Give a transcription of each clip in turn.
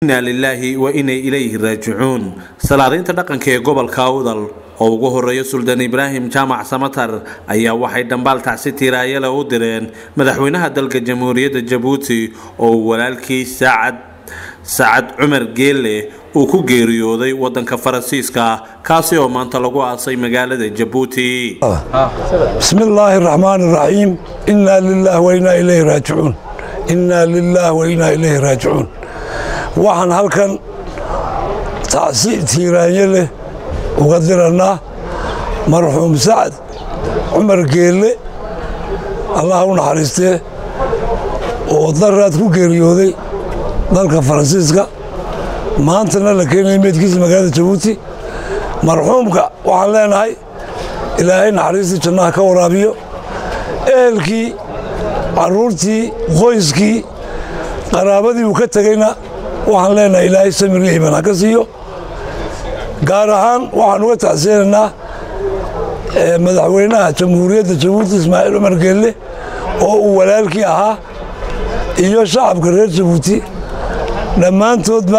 inaa lilaahi wa inay ilayhi raajicuun salaadaynta dhaqanka ee gobolka awdal oo ugu horeeya suldaan ibraahim jaamac samatar ayaa waxay dhambaal tacsi tiiraayale u direen madaxweynaha dalka jamhuuriyadda jabuuti oo uu walaalkii saacad sacad cumar geelle uu ku geeriyooday wadanka faransiiska kaasi oo maanta lagu aasay magaalada jabuuti بسم الله الرحمن الرحيم إنا لله وإنا إليه راجعون إنا لله وإنا إليه راجعون waxaan halkan tacsi tiiraanye leh uga diranaa marxuum sacad cumar geelle allah u naxariistee oo daraad ku geeriyooday dalka faransiiska maantana la keenaya meydkiisa magaalada jabuuti marxuumka waxaan leenahay ilaahay naxariistii jannaha ka waraabiyo ehelkii carruurtii qoyskii qaraabadii uu ka tegeyna waxaan leenahay ilaahay samir iyo iman ha ka siiyo gaar ahaan waxaan uga tacseenaynaa madaxweynaha jamhuuriyadda jabuuti ismaaciil cumar geelle oo uu walaalkii ahaa iyo shacabka reer jabuuti dhammaantoodba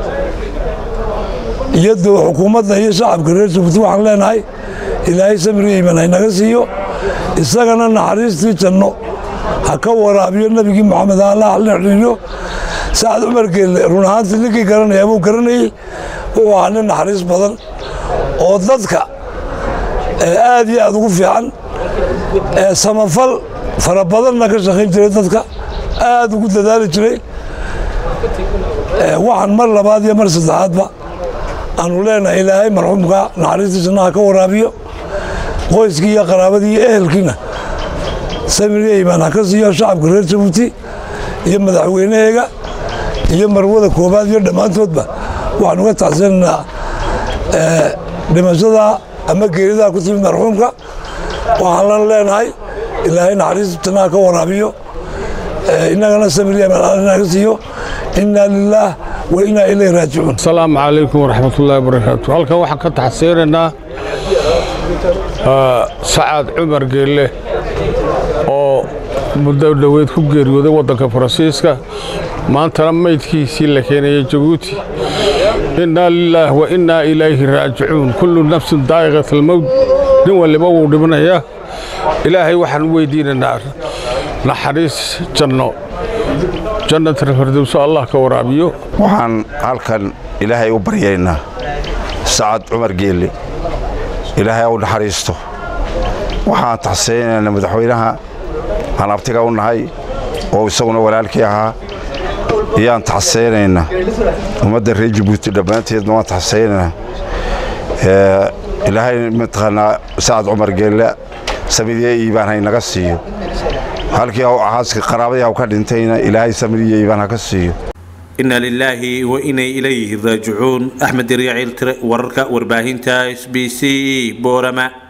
iyadoo xukuumadda iyo shacabka reer jabuuti waxaan leenahay ilaahay samir iyo iman haynaga siiyo isagana naxariistii janno ha ka waraabiyo nebigii moxamed allah xidhiiriyo sacad cumar geelle run ahaantii ninkii garanaya buu garanayey wuxuu ahaa nin naxariis badan oo dadka aad iyo aad ugu fiican samafal fara badanna ka shaqayn jiray dadka aad ugu dadaali jiray waxaan mar labaad iyo mar saddexaadba aanu leenahay ilaahay marxuumka naxariistii jannaha ka waraabiyo qoyskii iyo qaraabadii iyo ehelkiina samiriya imaan ha ka siiyo shacabka reer jabuuti iyo madaxweynaheega iyo marwada koobaad iyo dhammaantoodba waxaan uga tacsinaynaa dhimashada ama geeridaa ku timid marxuumka waxaan lan leenahay ilaahay naxariis jannaha ka waraabiyo innagana samiriya imaan ka siiyo inaa lilaah wa inaa ilayh raajicuun asalaamu calaykum waraxmatullaahi wabarakaatu halkan waxaan ka taxsiinaynaa sacad cumar geelle oo muddo dhoweed ku geeriyooday waddanka faransiiska maantana maydkiisii la keenayay jabuuti innaa lilaah wa innaa ilayhi raajicuun kullu nafsin daa'iqat almowt nin waliba wuu dhimanayaa ilaahay waxaan u weydiinaynaa naxariis janno jannatal firdowso allah ka waraabiyo waxaan halkan ilaahay u baryaynaa sacad cumar geelle ilaahay u naxariisto waxaan taxseynaynaa madaxweynaha aan abtiga u nahay oo isaguna walaalkii ahaa ayaan taxseynaynaa ummadda reer jabuuti dhammaanteedna waan taxseynaynaa ilaahay mataqaanaa sacad cumar geelle samidiye iibaan haynaga siiyo halkii haaska qaraabadii haw ka dhintayna ilaahay samidiye iibaan ha ka siiyo inaa lilaahi wa inay ilayhi raajicuun axmed yaryaciil tire wararka warbaahinta s b c boorama